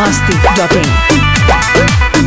masti.in.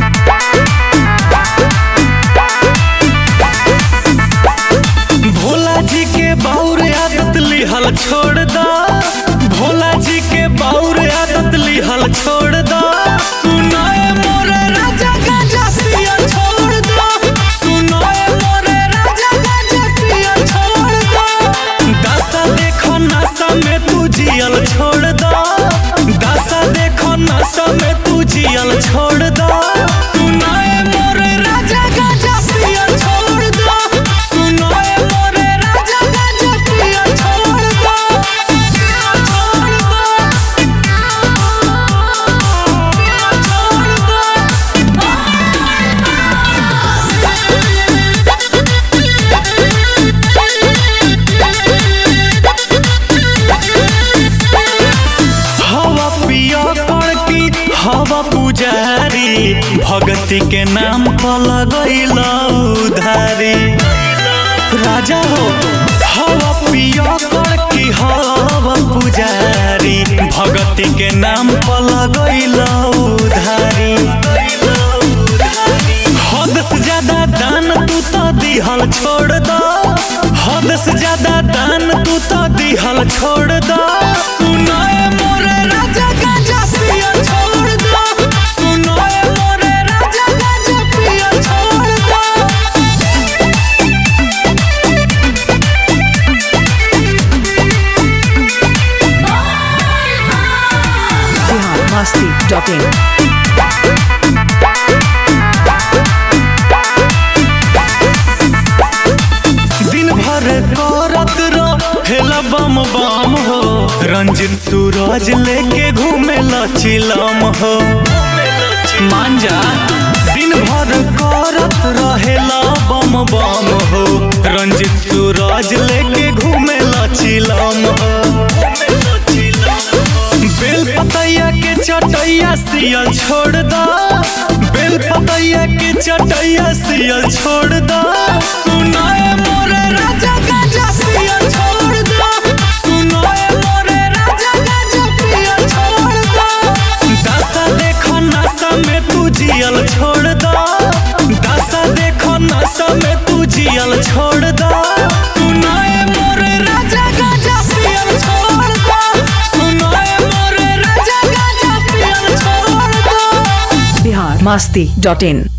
Bhola जी के बाउर आदत लिहल छोड़ दा भोला जी के बाउर आदत लिहल छोड़ दा सुनाए मोरे राजा गाजा पिया छोड़ दा सुनाए मोरे राजा गाजा पिया छोड़ दा दासा देखो नशा में तू जियल छोड़ दा दासा देखो नशा में तू जियल छोड़ दा सुनाए मोरे राजा गाजा पिया छोड़ दा सुनाए मोरे राजा गाजा पिया छोड़ दा छोड़ दा छोड़ हवा पिया कड़की हवा पुजारी भगती के नाम पर लगैल उधारी राजा हो हवा पिया कड़की हवा पुजारी भगती के नाम पर लगैल उधारी हद से ज्यादा दान तू तो दिहल छोड़ दो हद से ज्यादा दान तू तो दिहल छोड़ दो सुनाए मोरे राजा गाजा पिया छोड़ दो सुनाए मोरे राजा गाजा पिया छोड़ दो Bihar masti.in. दिन भर करत रहेला बम बम हो रंजित सूरज लेके घूमे चिलम हो मांजा दिन भर करत रहेला बम बम हो रंजित सूरज लेके घूमे चिलम हो बेल पतैया के चटैया सियल छोड़ दा बेल पतैया के चटैया सियल छोड़ दा सुनाए मोरे राजा गाजा पिया छोड़ दा सुनाए मोरे राजा गाजा पिया छोड़ दा दासा देखो नशा में तू जियल छोड़ दा दासा देखो नशा में तू जियल छोड़ दा सुनाए मोरे राजा गाजा पियल छोड़ दा सुनाए मोरे राजा गाजा पियल छोड़ दा Bihar masti.in.